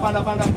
panda panda.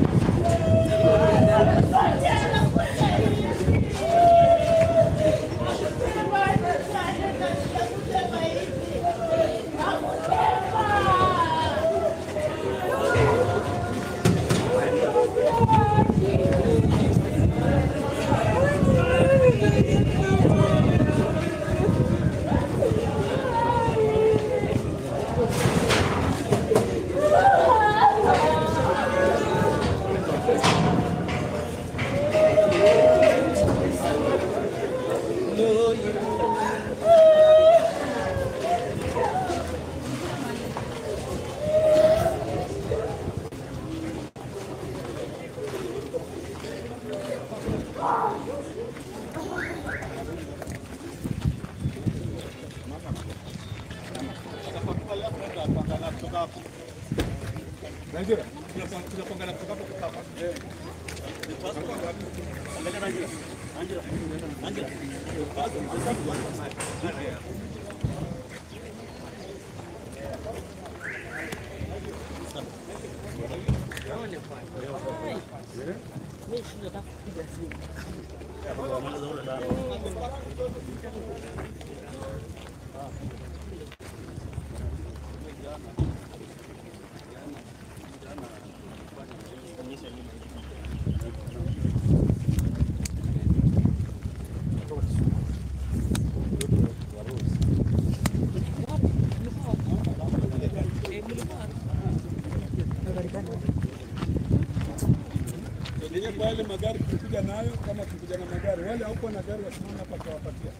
Yenyewe kwa yale magari tulikuja nayo, kama tulikuja na magari, wale hauko na gari wasimame hapa tutawapatia.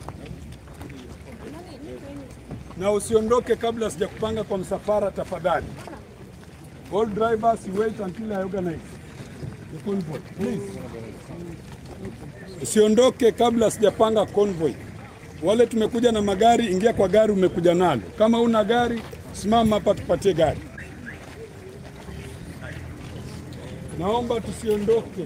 Na usiondoke kabla sijakupanga kwa msafara tafadhali. All drivers you wait until I organize the convoy. Please. Usiondoke kabla sijapanga convoy. Wale tumekuja na magari, ingia kwa gari umekuja nalo. Kama una gari, simama hapa tupatie gari. Naomba tusiondoke.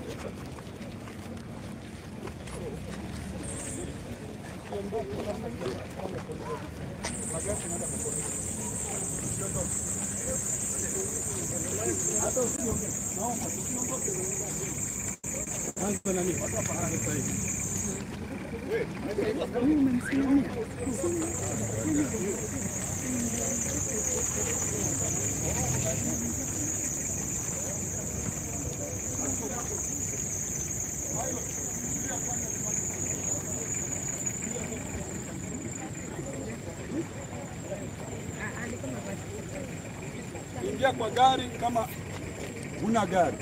Ingia kwa gari kama huna gari.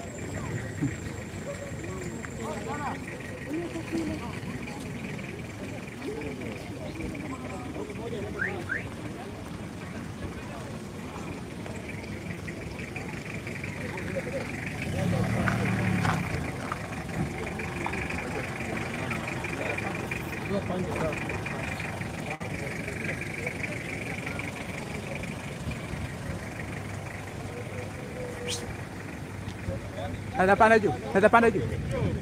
Naweza panda juu, naweza panda juu.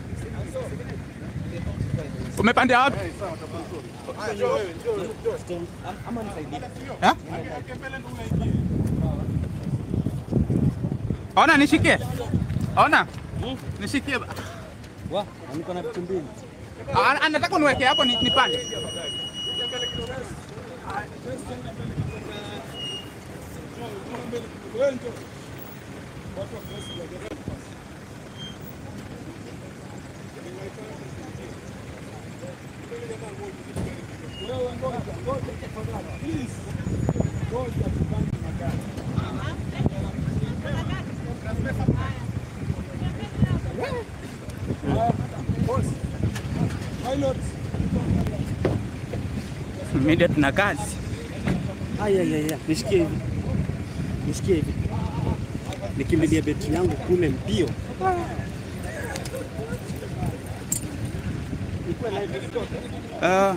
Umepandia wapi? Ha? Ona nishikie. Ona. Nishikie. Wa, niko na vitu mbili. Ah, Anataka uniweke hapo ni- nipande. Media tuna kazi. Aya, aya, aya, nishikie hivi, nishikie hivi, nikimbilia beti yangu kule mbio. Ah,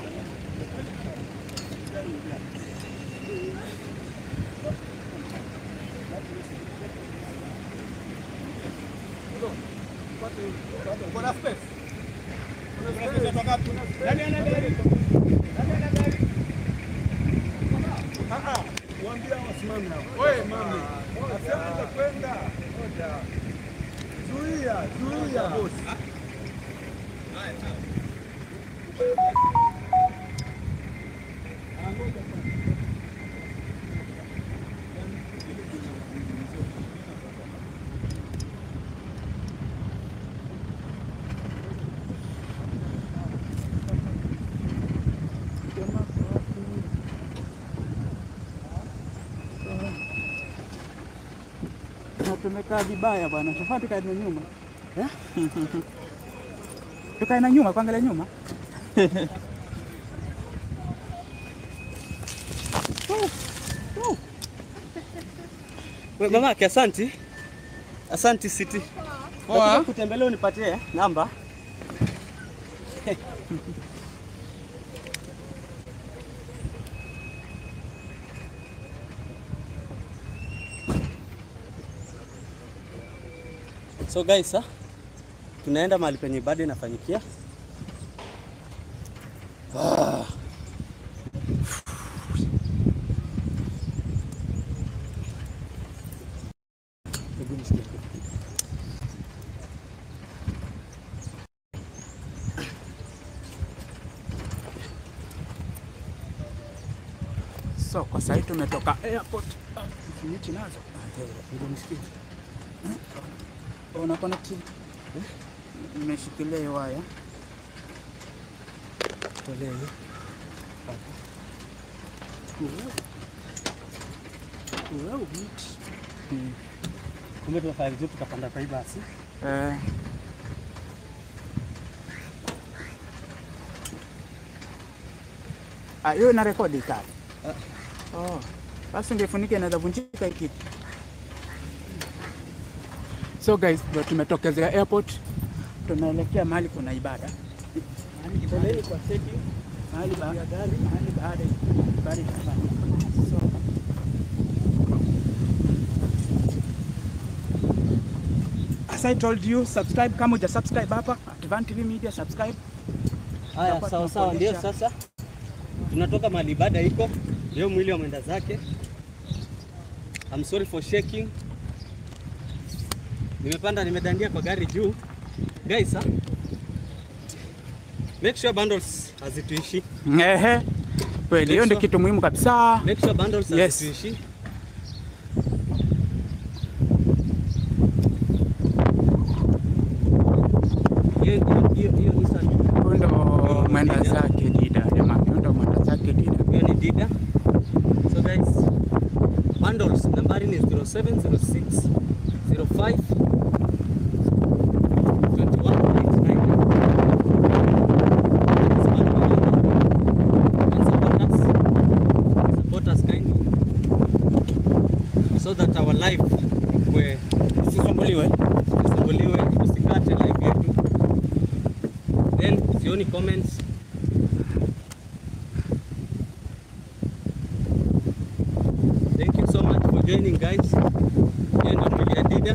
Mwambie wasimame hapo. Wewe mami. Nasema utakwenda. Zuia, zuia. Na tumekaa vibaya bwana, tufaa tukae na nyuma Eh? tukae na nyuma, kuangalia nyuma. We mamake, asanti. Asanti City. Poa. Nataka kutembelea unipatie namba. So guys, ah, tunaenda mahali penye ibada inafanyikia. Ah. Hebu nisikie. So kwa sasa tumetoka airport. Ah, Miti nazo. Hebu nisikie. Una connect? Nimeshikilia hiyo waya. Tolea hiyo. Wow, miti. Mm. Kumbe tunafanya vizuri tukapanda kwa hii basi. Eh, Ah, hiyo ina rekodi kali. Oh. Basi ungefunika inaweza vunjika hii kitu. So guys, ndio tumetokezea airport. Tunaelekea mahali kuna ibada. Mahali Poleni kwa cheki. mahali ba- mahali baada ibada itafanyika. So, As I told you, subscribe kama uja subscribe hapa Advan TV Media subscribe. Haya, Tutakuwa sawa sawa, ndio tunakuonyesha. sasa tunatoka mahali ibada iko leo, mwili wa mwenda zake. I'm sorry for shaking. Nimepanda nimedandia kwa gari juu. Guys, ah, make sure bundles hazituishi. Ehe. Kweli hiyo ndio sure. kitu muhimu kabisa. Make sure bundles Yes. hazituishi. Hiyo hiyo hiyo hiyo Nissan. Huyo ndo mwenda zake Dida jamani, huyo ndo mwenda zake Dida. hiyo ni Dida. So guys, bundles nambari ni 0706 05 Support us kindly so that our life ikue Usisumbuliwe. isumbuliwe, usikate live yetu. Then sioni comments Thank you so much for joining guys. Hiyo ndio mwili ya Dida.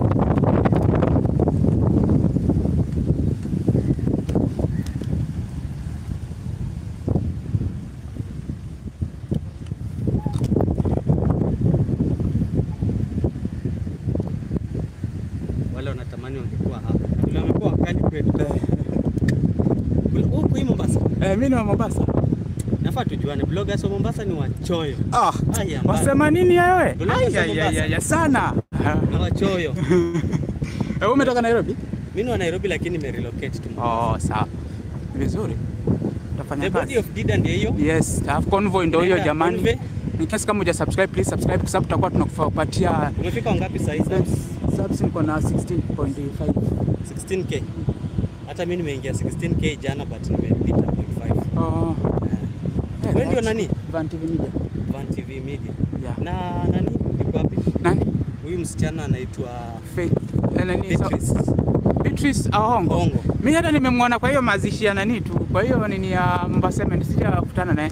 Wale wanatamani wangekuwa hapa. Na Vile wamekuwa wakali kwetu. Huku hii Mombasa. Eh, mimi ni wa Mombasa. Nafaa tujuane. Bloggers wa Mombasa ni wachoyo. Ah, Haya, mbaya. wasema nini wewe? Bloggers Ai, wa ai, ai, Mombasa. ai, ai, sana. Na wachoyo. Eh, wewe umetoka Nairobi? Mimi ni wa Nairobi lakini nimerelocate tu. Oh, sawa. Vizuri. Utafanya The body kazi. of Dida ndio hiyo. Yes, alafu convoy ndio hiyo Nenda jamani. Convoy. In case kama uja subscribe please subscribe kwa sababu tutakuwa tunakupatia Umefika wangapi sasa hivi? subs subs niko na 16.5. 16k. Hata mimi nimeingia 16k jana but nimepita 0.5. Oh. Eh, Wewe ndio that's nani? Van TV Media. Van TV Media. Yeah. Na nani? Yuko wapi? Nani? Huyu msichana anaitwa Faith. Eh, nani? So- Beatrice. Beatrice Ahongo. Ahongo. Mimi hata nimemwona kwa hiyo mazishi ya nani tu. Kwa hiyo nini ya Mombasa Cement sijakutana naye.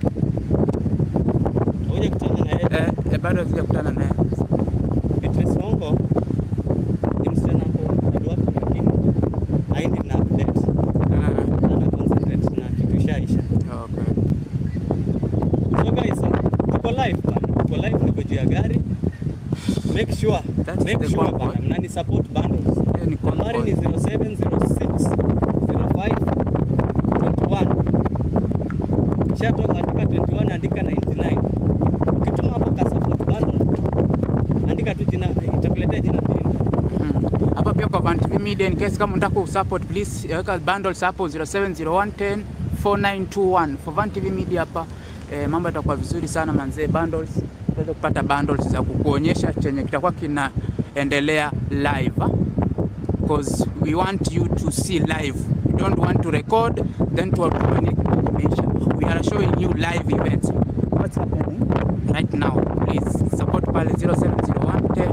Ngoja kutana na yeye. Eh, eh, bado sijakutana naye. Beatrice Hongo ni msichana hapo bado hapo lakini haendi na update. Ah, Ana concentrate na kitu ishaisha. okay. So guys, tuko live bana. niko live, niko juu ya gari. Make sure, That's make the sure convoy. bana, mnani support bundles. Hiyo ni Nambari ni convoy. 0706 05 21. Shatoka andika 21 andika 99. Ukituma hapo ka support bundle andika tu jina itakuletea jina pili. Mm. Hapa pia kwa Van TV Media in case kama unataka kusupport please weka bundles hapo 070110 4921 for Van TV Media hapa eh, mambo yatakuwa vizuri sana manzee, bundles utaweza kupata bundles za kukuonyesha chenye kitakuwa kinaendelea live ah. because we want you to see live we don't want to record then to information we are showing you live events what's happening right now please support pale 070110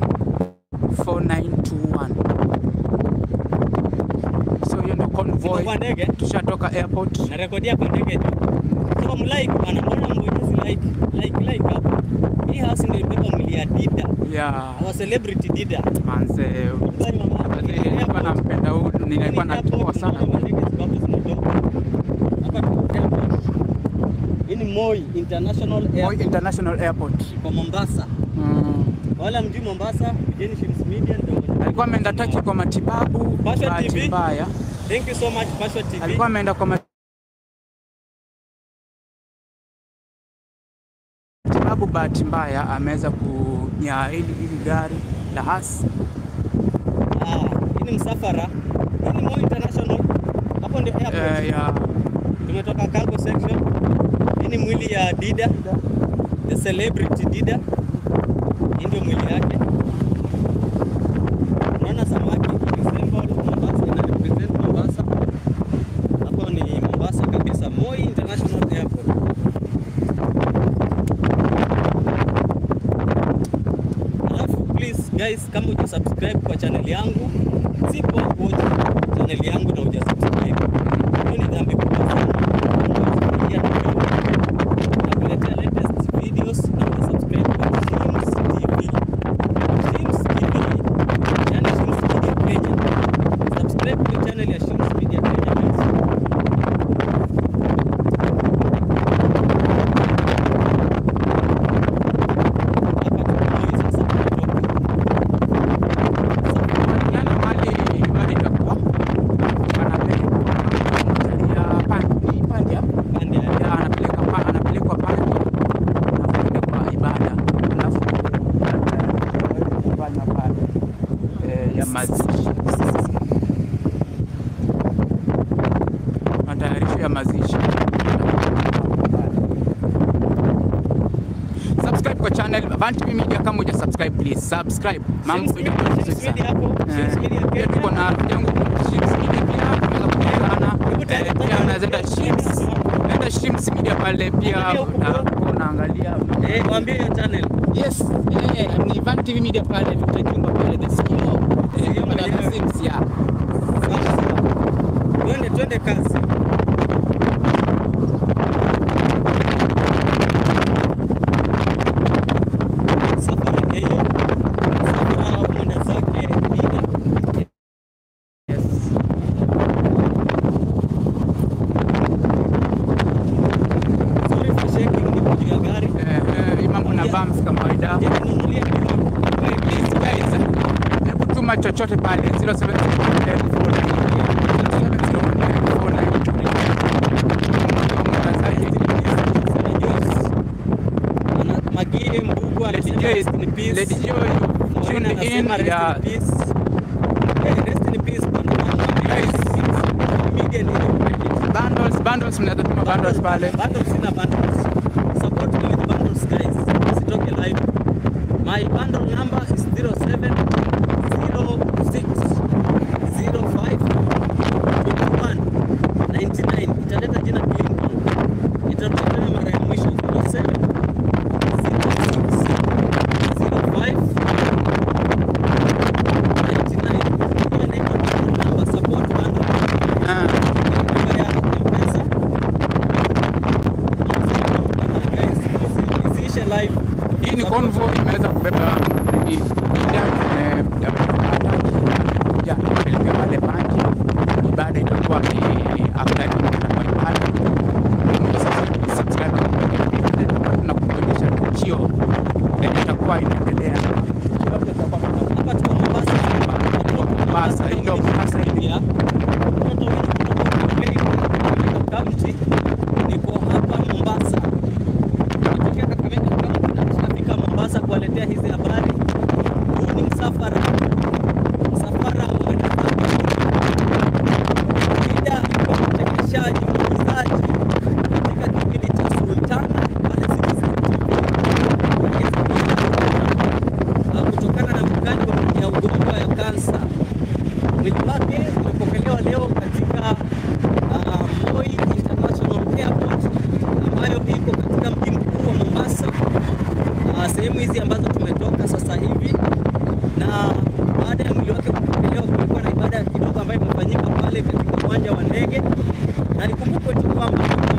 4921 so hiyo ndo Niko convoy kwa ndege tushatoka airport narekodia kwa ndege tu. So mlike bana, mbona mbonyezi like like like hapo. Hii house ndio ibeba mwili ya Dida. yeah Our celebrity Dida. manze Bali mama, Manze, nilikuwa nampenda huyu nilikuwa natua sana Hii ni Moi International Moi Airport International Airport kwa Mombasa. mm. Wala mjui Mombasa, Vijeni Films Media ndio. alikuwa ameenda Taki kwa matibabu Pasha bahati TV. mbaya Thank you so much Pasha TV. alikuwa ameenda kwa matibabu, bahati mbaya ameweza kunya hili hili gari la hasi Ah, hii ni msafara. Hii ni Moi International. Hapo ndio airport. eh, ya Tumetoka cargo section. Hii ni mwili ya Dida, the celebrity Dida. Hii ndio mwili yake. Unaona samaki resemble Mombasa, ina represent Mombasa. Hapo ni Mombasa kabisa, Moi International Airport. Alafu please guys, kama uja subscribe kwa channel yangu, sipo watch channel yangu na uja subscribe hiyo ni dhambi kubwa sana. Unafikiria tu nakuletea latest videos na una subscribe kwa Shims TV. Shims TV. Yani Shims Media Kenya. Subscribe kwa channel ya Shims Media Kenya. guys. Hapa tuko sasa tunatoka. yani mali mali itakuwa anapelekwa ya pandi pandi ya Pande ya ya anapeleka pa anapelekwa pandi anaenda kwa ibada alafu kufanya pale eh, ya mazishi matayarisho ya mazishi subscribe kwa channel Van TV Media kama uja subscribe please subscribe mambo Shims Media- itakuwa vizuri Shims sana. Media hapo, Shims Media Eh, pia Kenya. tuko na rafiki yangu Shims Media pia tunaweza kuungana Eh, pia unaweza enda Shims enda Shims Media pale pia Angalia huku na- unaangalia Eh, waambie hiyo channel. yes eh, ni Van TV Media pale Victor Jumba pale the CEO eh, CEO pale mwenyewe. Shims ya Sawa sawa. Twende twende kazi. Safari hiyo. Safari mwenda zake Dida. yes Sorry for shaking niko juu ya gari. eh, eh, hii mambo na bumps kama kawaida Je, ninunulie kidogo. Please, guys, hebu tuma chochote pale 07 Magie Mbugu anasema rest in peace. Lady Joy Maureen tuned in anasema rest ya in peace. Eh, rest in peace bwana. Guys. Media ni credit. bundles bundles mnaweza tuma bundles pale Bundles sina bundles. Support me with bundles guys. Usitoke live. My bundle number is 07 06 05 21 99. Italeta jina Clinton. Itarudia tena mara ya mwisho 07 06 05 99. Hiyo inaitwa bundle number. Support bundle. Ah, Namba ya M-Pesa. Guys, isiishe live. hii ni convoy imeweza kubeba hii ya ya kuelekea pale Panji. Ibada itakuwa ni after itakuwa ni pale. Sasa subscribe na kuonyesha tukio kuwaletea hizi habari. Huu ni msafara msafara wa wanadamu ida kwa mchekeshaji mwigizaji katika kipindi cha Sultana pale Citizen TV. Kutokana na makali ya ugonjwa ya kansa, mwili wake ulipokelewa leo katika uh, Moi International Airport ambayo iko katika mji mkuu wa Mombasa, uh, sehemu hizi ambazo tumetoka sasa hivi na baada ya mwili wake kupokelewa, kulikuwa na ibada kidogo ambayo imefanyika pale katika uwanja wa ndege, na nikumbukwe tu kwamba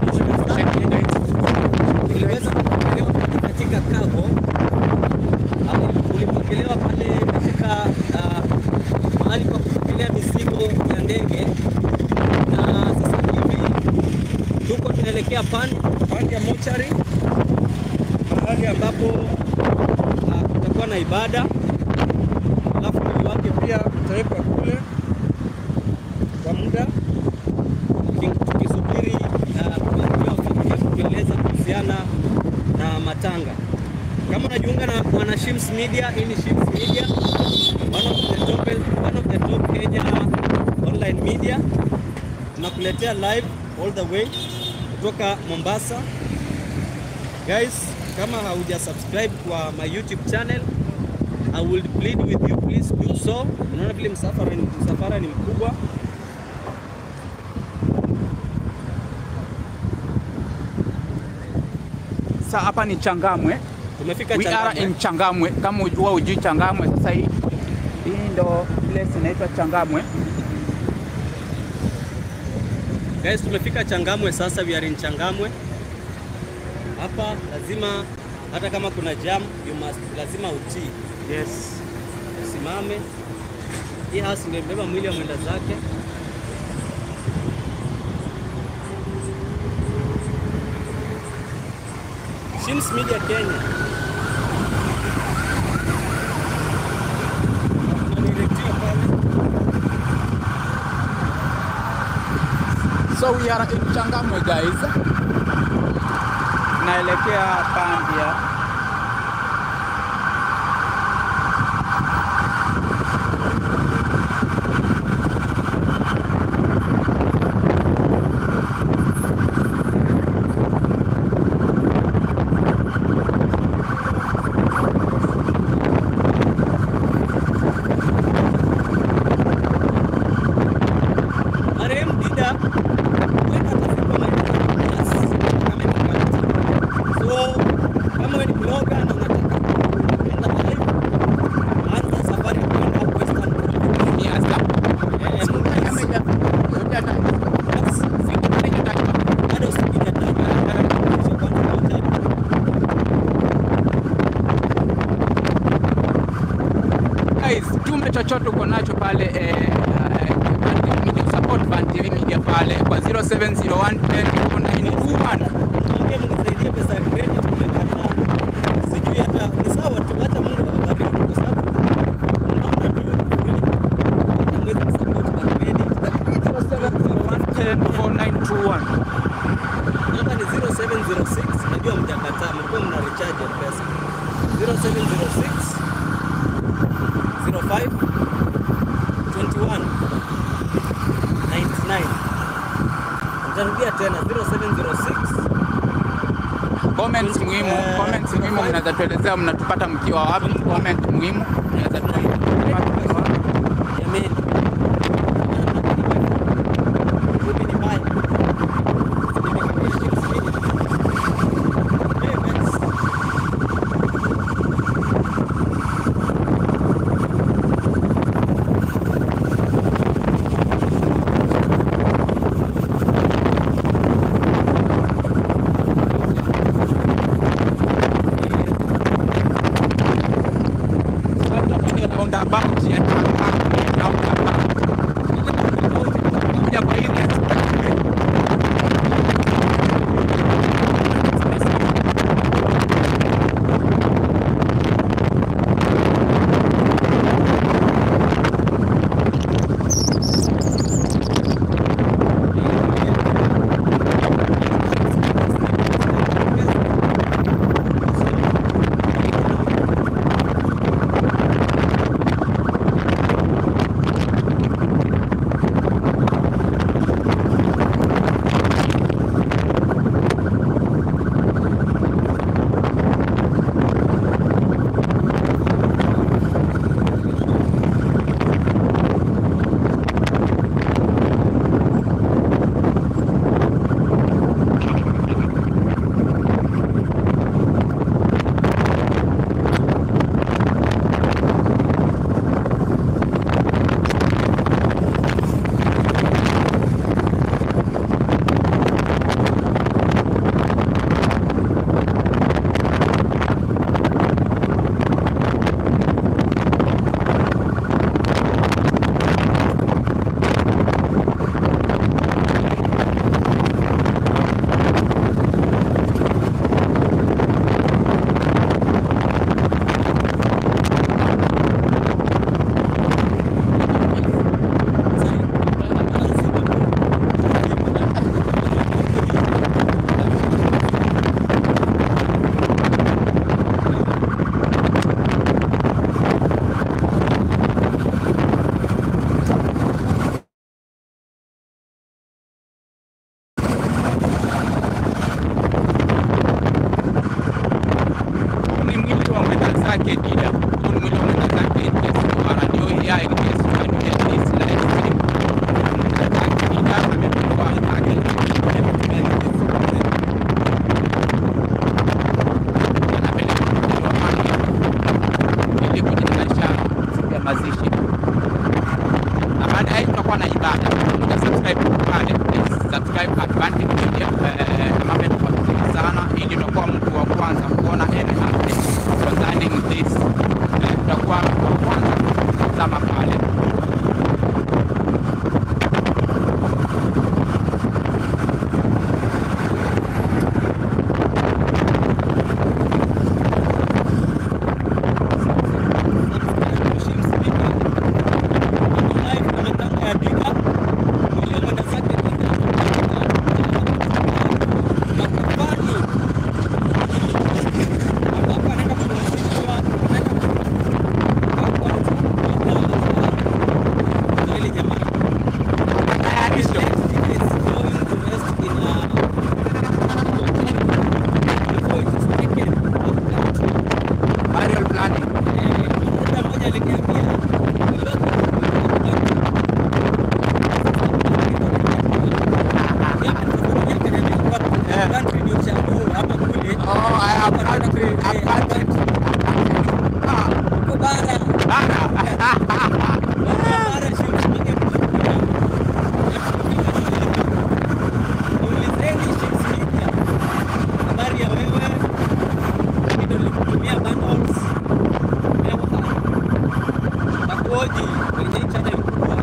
iliweza kupokelewa katika cargo au ulipokelewa pale katika ah, mahali pa kupokelea mizigo ya ndege, na sasa hivi tuko tunaelekea pande pande ya mochari, mahali ambapo ah, kutakuwa na ibada alafu mwili wake pia utawekwa kule kwa muda tuki- tukisubiri uh, kuambiwa familia kutueleza kuhusiana na matanga. Kama unajiunga na wana Shims Media, hii ni Shims Media, one of the top, one of the top Kenya online media. Tunakuletea live all the way kutoka Mombasa. Guys, kama hauja subscribe kwa my YouTube channel I will plead with you please do so. Unaona vile msafara ni, msafara ni mkubwa. Sasa hapa ni Changamwe. Tumefika We are Changamwe. in Changamwe. Kama huwa hujui Changamwe, sasa hii hii ndo place inaitwa Changamwe. Guys, tumefika Changamwe sasa, we are in Changamwe. Hapa lazima hata kama kuna jam, you must lazima utii. Yes. Usimame. Hii house ndio imebeba mwili wa mwenda zake. Shims Media Kenya. Tunadirectiwa pale. So we are in Changamwe guys. Naelekea Pandia. Marehemu Dida kwenda atafika Marekani plus amepakati. So kama wewe ni blogger na unataka kwenda live, anza safari kwenda Western Province. Yes. Eh, Mumias. Bado usipiga tatu. Kisha kwanza moja. Guys, tume chochote uko nacho pale eh, eh, media support Van TV Media pale kwa 0701104921. Mwambie mnisaidie pesa ya credit tumekataa. Sijui hata ni sawa tu, hata Mungu awabariki kwa sababu unaona tu kweli. Hata mwezi msupport kwa credit. 0701104921. Namba ni 0706, najua mjakataa, mlikuwa mna recharge ya pesa. 0706 05 21 99. Nitarudia tena 0706 Comments muhimu, Eh, comments muhimu mnaweza tuelezea mnatupata mkiwa wapi? Comment muhimu mnaweza tuelezea mkiwa wapi? Jameni. Rudi ni mbaya. Nimekamilisha Shims Media. Hey, guys. Huyu ni mwenda zake in case you are new here, in case you are new here, this live stream. Mwenda zake Dida ametoa zake anapeleka mtoto wake ili kujitayarisha siku ya mazishi na baada ya hiyo tutakuwa na ibada. Uta subscribe pale, please subscribe Advantage Media. Eh, mambo yatakuwa vizuri sana, ili utakuwa mtu wa kwanza kuona any update concerning this. Eh, utakuwa mtu wa kwanza kutazama pale. Tayarisho. Burial planning. Oh, I have country. I have country. Ah, bara. Habari ya wewe, ndio nilikutumia bundles. Takuoji kwenye hii channel kubwa.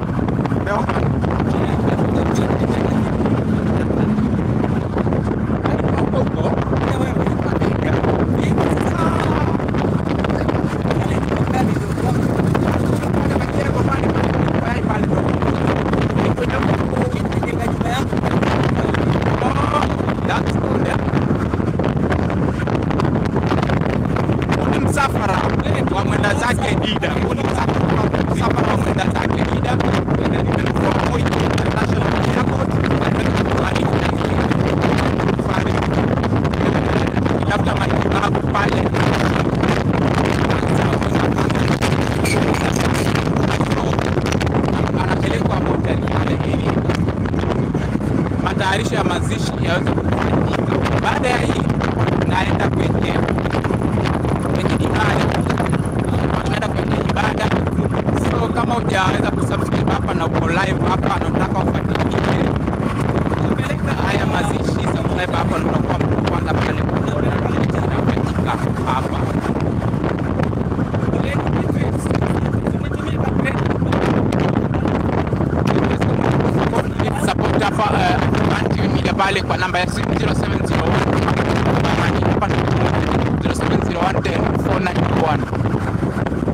msafara wa mwenda zake Dida. Huu ni msafara msafara wa mwenda zake Dida. Nimekuwa Moi International Airport. Labda matibabu pale anapelekwa hoteli pale ili matayarisho ya mazishi yaweze kufanyika. Baada ya hii naenda kwenye kwenye ibada, tunaenda kwenye ibada. So kama hujaweza kusubscribe hapa na uko live hapa na unataka ufuatilie haya mazishi, subscribe hapa na utakuwa mtu wa kwanza pale kuona kinachofanyika hapa. Support hapa eh, Advantage Media pale kwa namba ya simu 0701 hapa 0701 491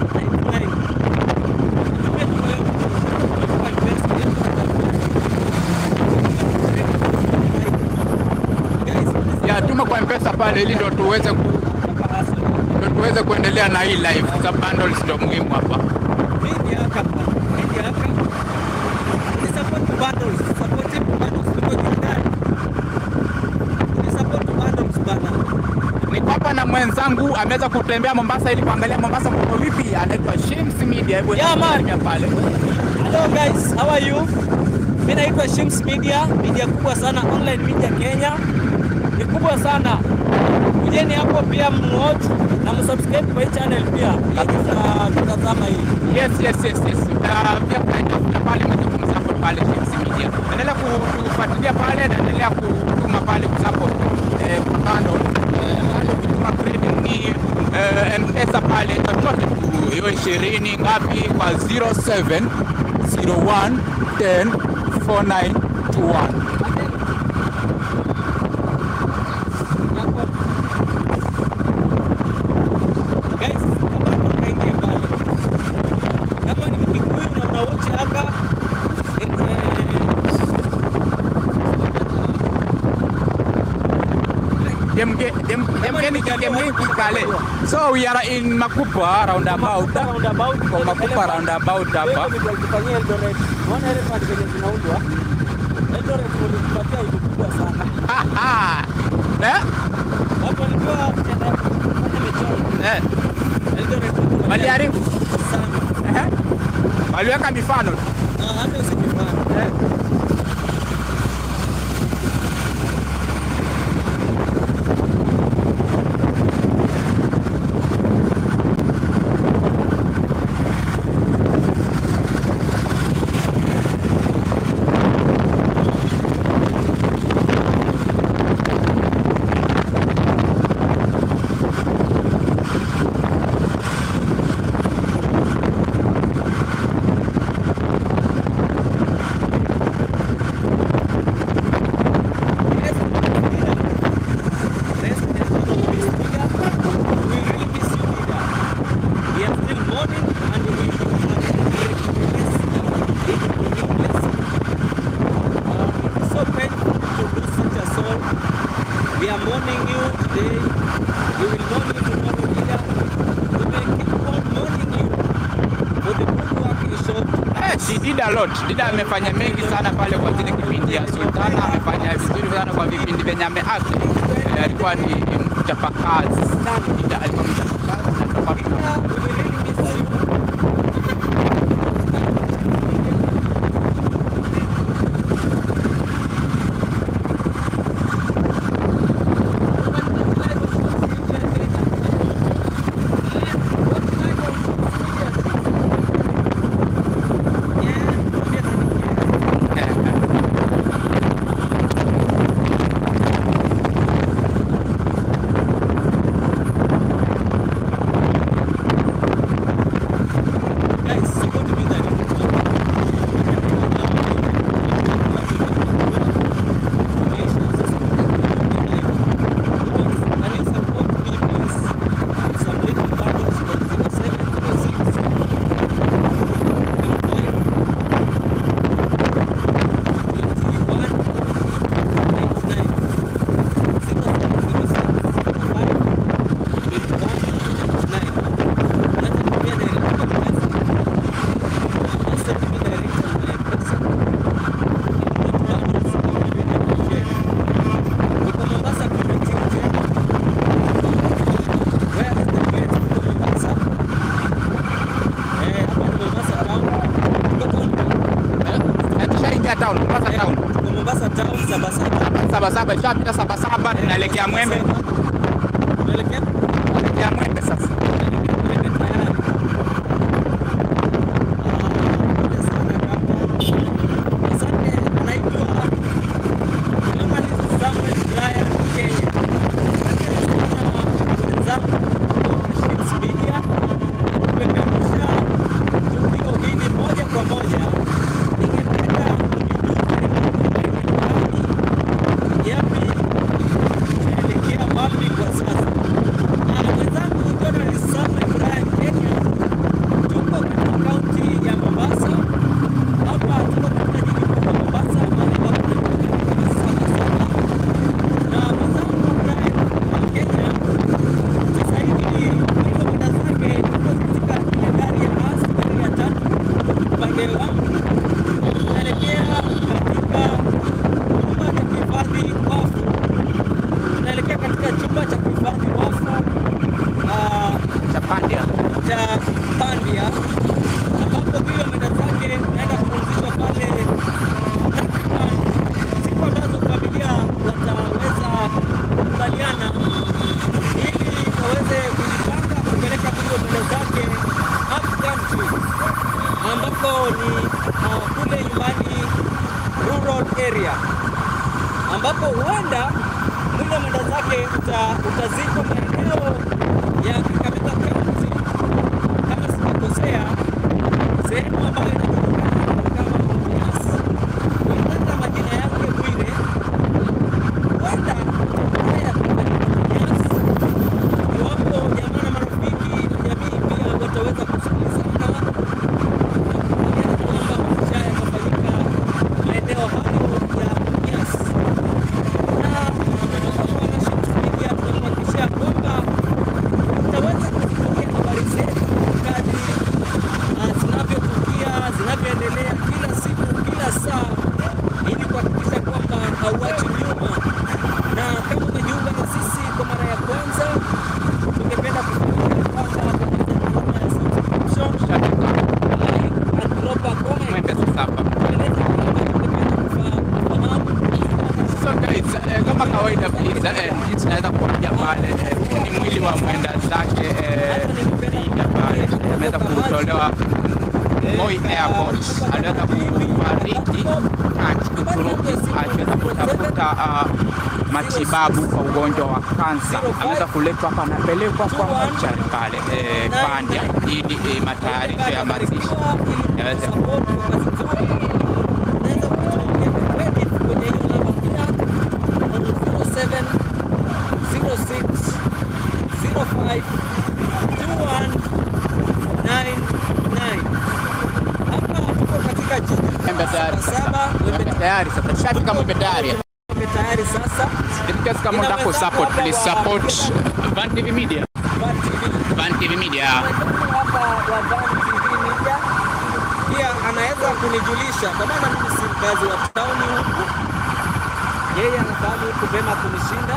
ya tuma kwa mpesa pale ili ndo tuweze ku, ndo tuweze kuendelea na hii live. Za bundles ndo muhimu hapa. Niko hapa na mwenzangu ameweza kutembea Mombasa ili kuangalia Mombasa mko vipi, anaitwa Shims Media. Hebu Yeah, man. salimia pale. Hello guys, how are you? Mimi naitwa Shims Media, media kubwa sana online media Kenya. Ni kubwa sana. Kujeni hapo pia mwatch na msubscribe kwa hii channel pia. Ili tunatazama hii. Yes, yes, yes, yes. Uh, pia kuna pale mwenye kumsupport pale Shims Media. Endelea kufuatilia pale na endelea kutuma pale kusupport eh, kando eh, pale kutuma credit ni eh, M-Pesa pale chochote tu hiyo ishirini ngapi kwa 07 01 10 4921. Guys, kama tukaingia pale. Kama ni Mkikuyu na unawatch hapa Demge dem demgeni demgeni kikale. So we are in Makupa roundabout. roundabout Kwa Makupa roundabout hapa. Kufanyia Eldoret. Unaona ile pande zenye zinaundwa? Eldoret walitupatia hivi kubwa sana. Haha. Eh? Watu walikuwa wanataka kufanya michoro. Eh. Eldoret wako Waliharibu sana. Ehe. waliweka mifano tu. Na hata usijifanye. Eh. We are mourning you today. We will mourn you tomorrow, leader. We will keep on mourning you for the good work you showed Eh, she did a lot. Dida amefanya mengi sana pale kwa zile kipindi ya Sultana, amefanya vizuri sana kwa vipindi vyenye ameact. Eh, alikuwa ni ni mchapakazi sana. Dida alikuwa mchapakazi na tulikuwa tuna Guys, support me that. Can you support me, please? Some little bundles from 0706 Eh, tushaingia town, Mombasa town. Mombasa town Sabasaba. Sabasaba, ishapita Sabasaba, tunaelekea Mwembe. Tunaelekea Tunaelekea Mwembe sasa. kwa sasa. Na mwenzangu Donald Samuel Brian Kenya tuko katika kaunti ya Mombasa. Hapa tuko katika jiji kuu la Mombasa, mahali ambapo tunapatikana sana sana. Na mwenzangu Brian wa Kenya sasa hivi kilomita zake tuko katika ile gari ya basi, gari ya tatu upande wangu tunaelekea katika nyumba ya kuhifadhi wafu. Tunaelekea katika chumba cha kuhifadhi wafu ah, Chapandia. cha Pandia ambapo kilomita zake naenda kupumzishwa pale takriban siku ambazo familia wataweza kukubaliana ili waweze kujipanga kupeleka kilomita zake up country ambapo ni uh, kule nyumbani rural area ambapo huenda mwili mwenda zake uta, utazikwa maeneo ya Kakamega County kama sijakosea, Linda pale ameweza kutolewa Moi Airport, aliweza kufariki katika Uturuki akiweza kutafuta uh, matibabu kwa ugonjwa wa kansa. Ameweza kuletwa hapa, anapelekwa kwa mochari pale eh, Pandya ili eh, matayarisho ya mazishi yaweze Mwembe tayari sasa. Mwembe tayari sasa. Tushafika Mwembe tayari. tayari sasa In case kama unataka ku support, please support Van TV Media. Van TV. Van TV Media. hapa wa Van TV Media pia anaweza kunijulisha, kwa maana mimi si mkazi wa tauni huku, yeye anafahamu huku vema kunishinda.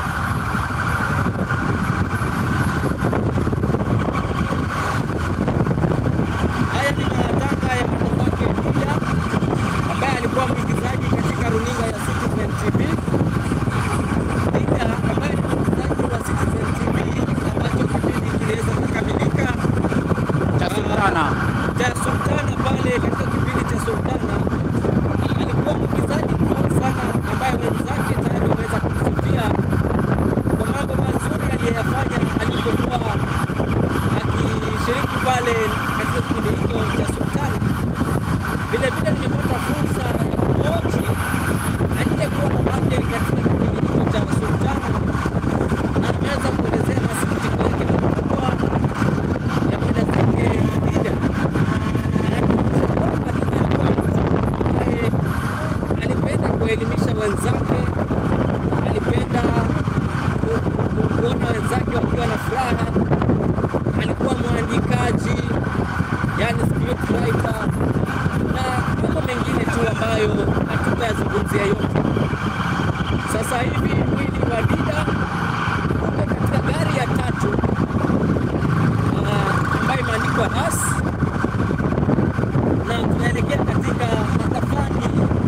Haya ni matanga ya mwanamke mmoja ambaye alikuwa mwigizaji katika runinga ya Citizen TV. Pia ambaye ni mwigizaji wa Citizen TV ambacho kipindi kiliweza kukamilika Cha Sultana. cha Sultana pale katika kipindi cha Sultana alikuwa mwigizaji mzuri sana ambaye wenzake tayari wameweza kumsifia kwa mambo mazuri aliyoyafanya alipokuwa akishiriki pale katika kipindi hicho cha Sultana. Vile vile nimepata fursa ya kuoji aliyekuwa babake katika kipindi hicho cha Sultana na ameweza kuelezea masikitiko yake makubwa ya kwenda zake Ida alipenda kuelimisha wenzake, alipenda ku- ku- kuona wenzake wakiwa na furaha. Alikuwa mwandikaji, yani script writer na mambo mengine tu ambayo hatutayazungumzia yote. Sasa hivi mwili wa Dida uko katika gari ya tatu ah, ambayo imeandikwa NAS na tunaelekea katika makafani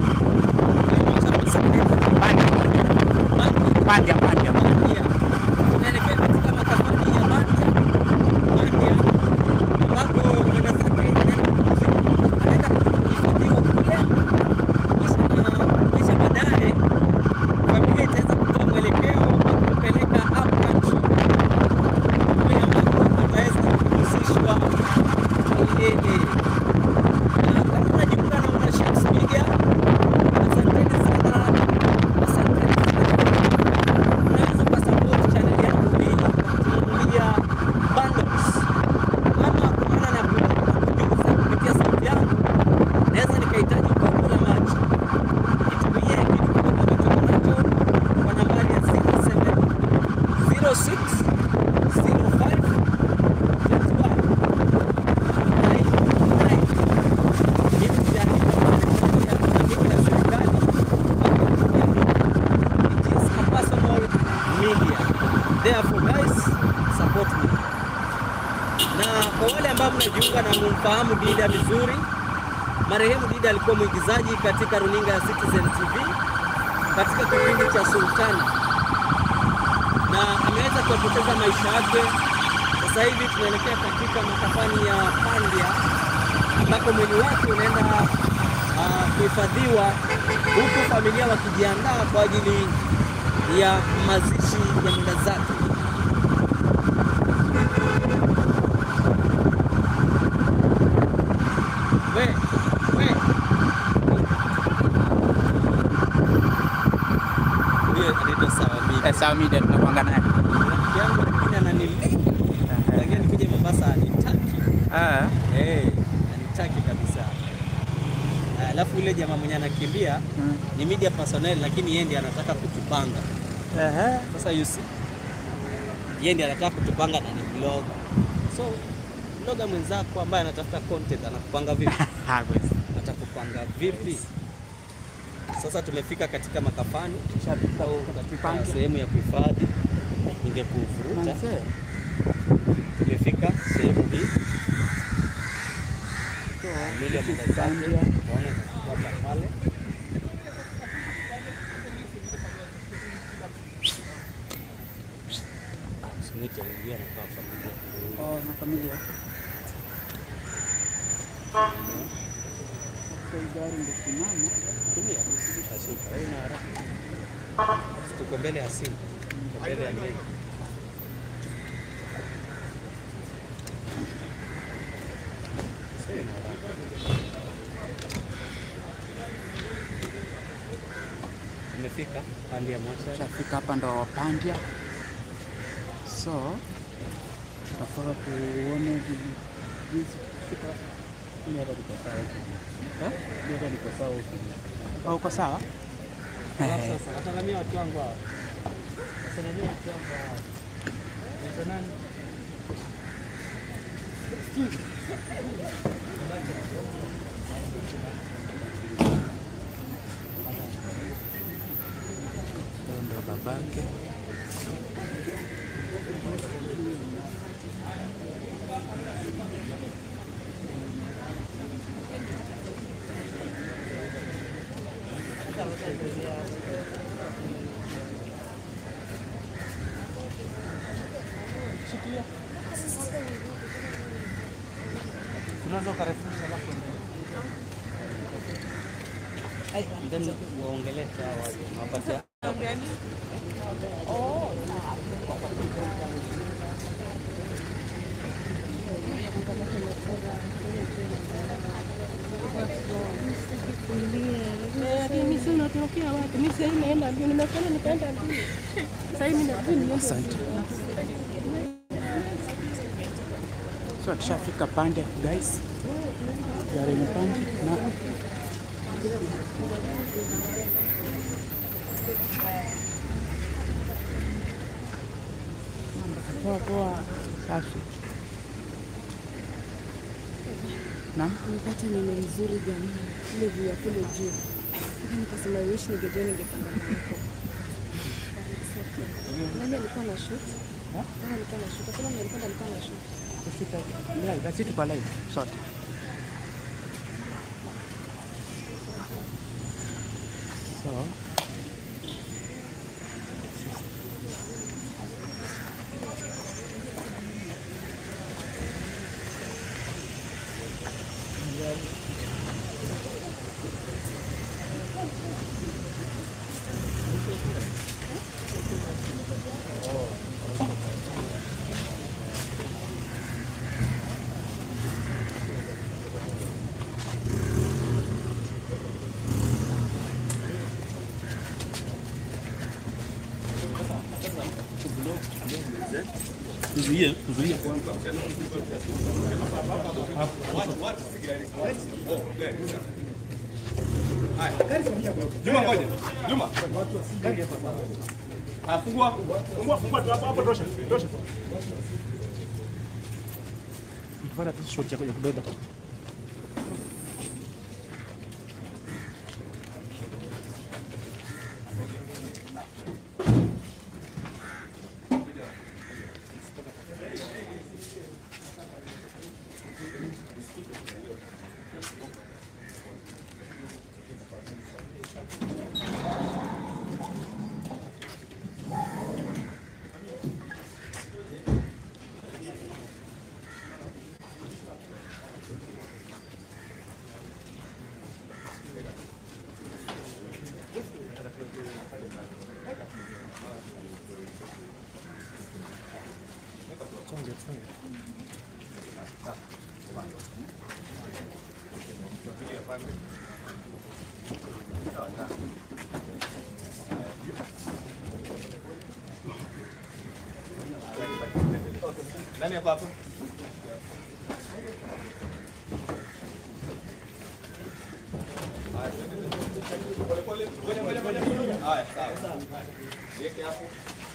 Pandya, Pandya. tunaelekea katika makafani ya Bandia Bandia ambapo mwenda zake anaenda kuhifadhiwa kule, kisha na- kisha baadaye familia itaweza kutoa mwelekeo wa kupeleka up country kule ambako ataweza kuhusishwa milele na kama unajiunga na wana Shams Media, asanteni sana, asanteni sana. Unaweza ukasupport channel yangu hii kwa kununulia bundles, ama kwa maana na kujuza kupitia sauti yangu, naweza nikahitaji kopo la maji, nitumie kitu kidogo ambacho nacho kwa nambari ya 07 06 05 21 Therefore guys, support me. Na kwa wale ambao mnajiunga na mumfahamu Dida vizuri, marehemu Dida alikuwa mwigizaji katika runinga ya Citizen TV katika kipindi cha Sultana na ameweza kupoteza maisha yake. Sasa hivi tunaelekea katika makafani ya Pandya ambako mwili wake unaenda ah, kuhifadhiwa huku familia wakijiandaa kwa ajili ya mazishi ya mwenda zake. We, we. Huyo anaitwa Sawa Mimi. Eh, Sawa Media tunakuanga naye. Rafiki yangu lakini ananileka. Lakini nikuje Mombasa anitaki. Ah. Eh, anitaki kabisa. Ah, Alafu yule jamaa mwenye anakimbia Mm. ni media personnel lakini yeye ndiye anataka kutupanga. Ehe. Sasa you see, yeye ndiye anataka kutupanga na ni blogger. So blogger mwenzako ambaye anatafuta content anakupanga vipi? Hawezi. Atakupanga vipi? Sasa tumefika katika makafani Tushafika au huko katika Pandya. sehemu ya kuhifadhi, ningekuvuruta. Manze. Tumefika sehemu hii mwili wa mwenda zake, tunaona inatoka pale. Usinite, ingia na kwa familia. Oh, familia. Sasa hii gari ngesimama Tuko mbele ya simu. Tuko mbele ya nini? Umefika pande ya moja. Shafika hapa ndo Pandya, so tutafaa tuone vi- jinsi kufika. Mimi hapa niko sawa. Eh? Mimi hapa niko sawa huko. Oh, uko sawa? Alafu sasa nasalamia watu wangu hawa. Nasalamia watu wangu hawa. Naitwa nani? Huyo ndo babake. Unaweza ukarefusha alafu then waongelee hawa watu. Wapatia Mimi sasa unatokea wapi? Mimi sasa naenda mbio, nimefanya nikaenda mbio. Sasa hivi ndio niende. Asante. So tushafika Pandya guys, gari imepanda na poa poa, safi. Naam. Nipata neno nzuri jamani, ile view ya kule juu. Sasa Nikasema wish ningejua ningepanda na huko. Nani alikuwa na shoot? Nani alikuwa na shoot? Sasa nani alikuwa alikuwa na shoot? Kufika live, basi tuko live sote. So Tuzuie, tuzuie. Juma ngoja. Juma. Ah, fungua. Fungua, fungua tu hapo hapo tosha. Tosha. Tufanya tu shot yako ya kubeba. Nani yako hapo? Haya, sawa. Weke hapo.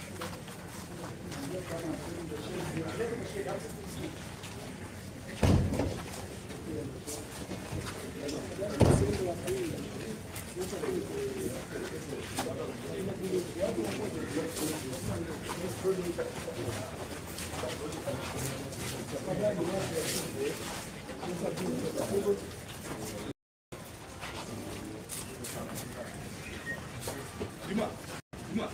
Juma. Juma.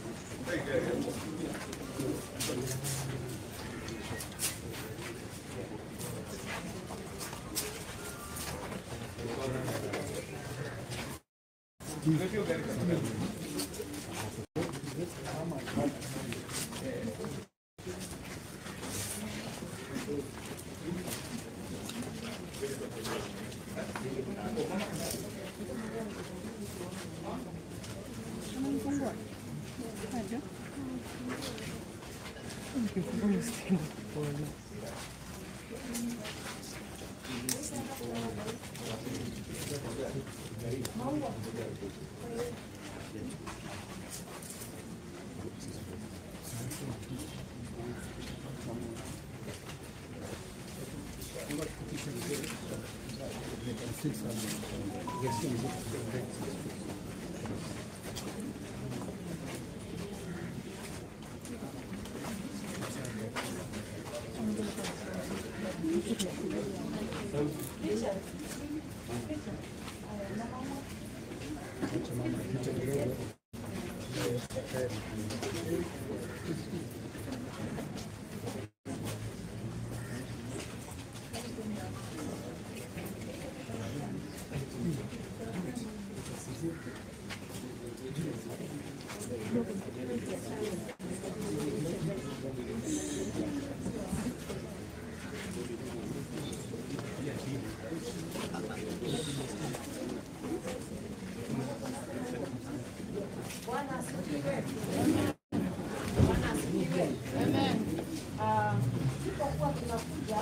Ah, tulipokuwa tunakuja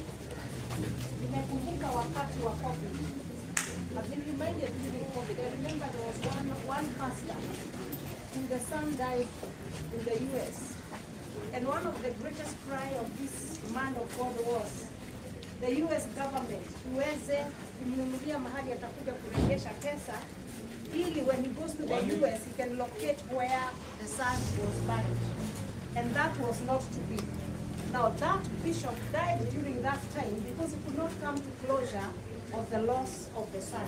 nimekumbuka wakati wa COVID. I've been reminded during COVID. I remember there was one, one pastor who the son died in the US. And one of the greatest cry of this man of God was the US government uweze kumnunulia mahali atakuja kurejesha pesa ili when he goes to the US he can locate where the son was buried. And that was not to be. Now that bishop died during that time because he could not come to closure of the loss of the son.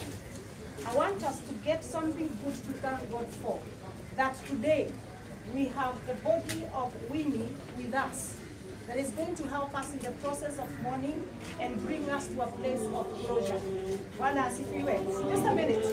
I want us to get something good to thank God for. That today we have the body of Winnie with us that is going to help us in the process of mourning and bring us to a place of closure. Bwana asifiwe. Just a minute.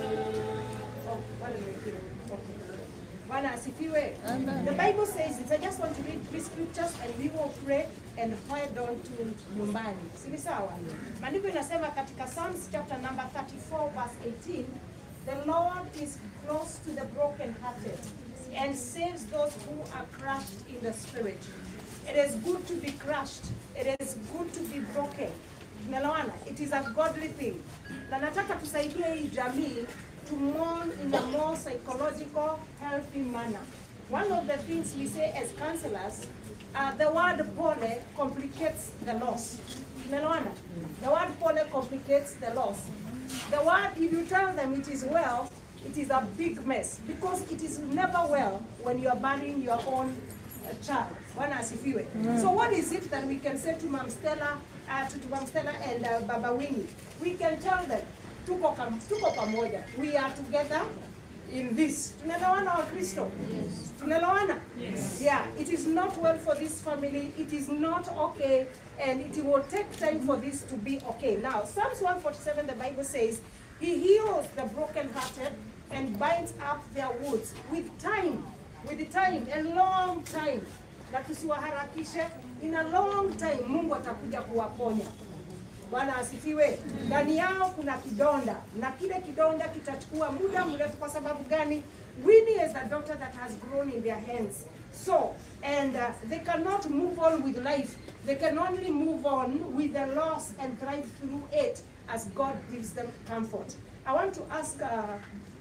Oh, wale wengine. Okay. Bwana asifiwe. The Bible says it. I just want to read three scriptures and we will pray and head on to nyumbani. Si ni sawa? Maandiko inasema katika Psalms chapter number 34 verse 18, the Lord is close to the brokenhearted and saves those who are crushed in the spirit. It is good to be crushed. It is good to be broken. Tunaelewana? It is a godly thing. Na nataka tusaidie hii jamii to mourn in a more psychological, healthy manner. One of the things we say as counselors, uh, the word pole complicates the loss. Tunaelewana? The word pole complicates the loss. The word, if you tell them it is well, it is a big mess because it is never well when you are burying your own uh, child. Bwana asifiwe. So what is it that we can say to Mam Stella, uh, to, to Mam Stella and uh, Baba Winnie? We can tell them, tuko, kam, tuko pamoja. We are together in this. Tunaelewana wa Kristo? Yes. Tunaelewana? Yes. Yeah, it is not well for this family. It is not okay and it will take time for this to be okay. Now, Psalms 147, the Bible says, He heals the brokenhearted and binds up their wounds with time, with the time, a long time. Na tusiwaharakishe, in a long time Mungu atakuja kuwaponya. Bwana asifiwe. Ndani yao kuna kidonda na kile kidonda kitachukua muda mrefu. Kwa sababu gani? Winnie is a daughter that has grown in their hands. So, and uh, they cannot move on with life. They can only move on with the loss and thrive through it as God gives them comfort. I want to ask uh,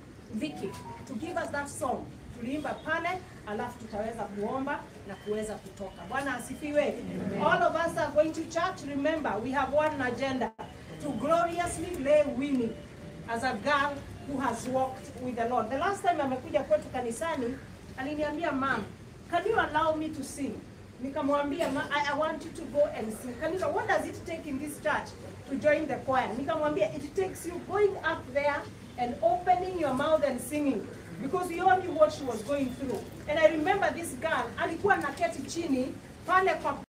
Vicky to give us that song. Tuliimba pale, alafu tutaweza kuomba na kuweza kutoka. Bwana asifiwe. All of us are going to church. Remember, we have one agenda to gloriously lay Winnie as a girl who has walked with the Lord. The last time amekuja kwetu kanisani, aliniambia mom, can you allow me to sing? Nikamwambia, "Ma, I, I want you to go and sing. Kanisa, what does it take in this church to join the choir? Nikamwambia, it takes you going up there and opening your mouth and singing because you all knew what she was going through. And I remember this girl alikuwa naketi chini pale kwa